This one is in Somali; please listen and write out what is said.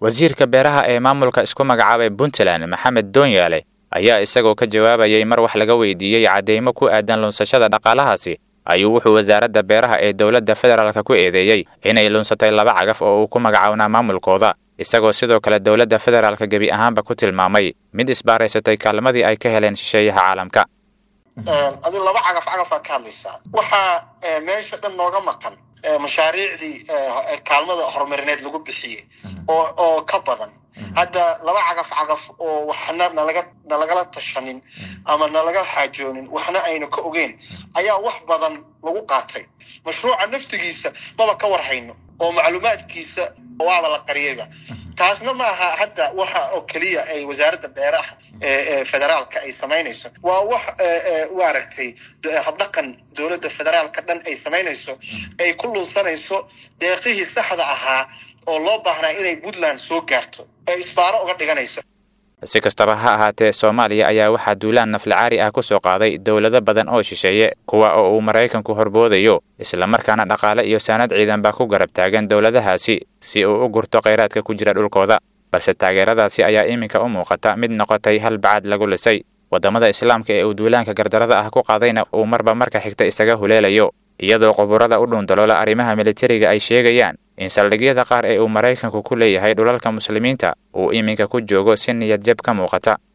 wasiirka beeraha ee maamulka isku magacaabay puntland maxamed doonyaale ayaa isagoo ka jawaabayay mar wax laga weydiiyey cadeymo ku aadan lunsashada dhaqaalahaasi ayuu wuxuu wasaaradda beeraha ee dowladda federaalka ku eedeeyey inay lunsatay laba cagaf oo uu ku magacawnaa maamulkooda isagoo sidoo kale dowladda federaalka gebi ahaanba ku tilmaamay mid isbaaraysatay kaalmadii ay ka heleen shisheeyaha caalamka adi laba cagaf cagafaa ka hadlaysaa waxaa meesha dhan nooga maqan mashaariicdii kaalmada horumarineed lagu bixiyey oo oo ka badan hadda laba cagaf cagaf oo waxna nalaga nalagala tashanin ama nalaga xaajoonin waxna aynu ka ogeyn ayaa wax badan lagu qaatay mashruuca naftigiisa maba ka warhayno oo macluumaadkiisa waaba la qariyayba taasna ma aha hadda waxa oo keliya ay wasaaradda beeraha ee federaalka ay samaynayso waa wax maaragtay habdhaqan dowladda federaalka dhan ay samaynayso ay ku lunsanayso deeqihii saxda ahaa oo loo baahnaa inay puntland soo gaarto ee isbaaro uga dhiganayso si kastaba ha ahaatee soomaaliya ayaa waxaa duulaan naflacaari ah ku soo qaaday dowlado badan oo shisheeye kuwa oo uu maraykanku horboodayo islamarkaana dhaqaale iyo saanad ciidan baa ku garab taagan dowladahaasi si uu u gurto khayraadka ku jira dhulkooda balse taageeradaasi ayaa iminka u muuqata mid noqotay hal bacad lagu lisay waddamada islaamka ee uu duulaanka gardarada ah ku qaadayna uu marba marka xigta isaga huleelayo iyadoo quburada u dhuundaloola arrimaha militariga ay sheegayaan in saldhigyada qaar ee uu maraykanku ku leeyahay dhulalka muslimiinta uu iminka ku joogo si niyad jab ka muuqata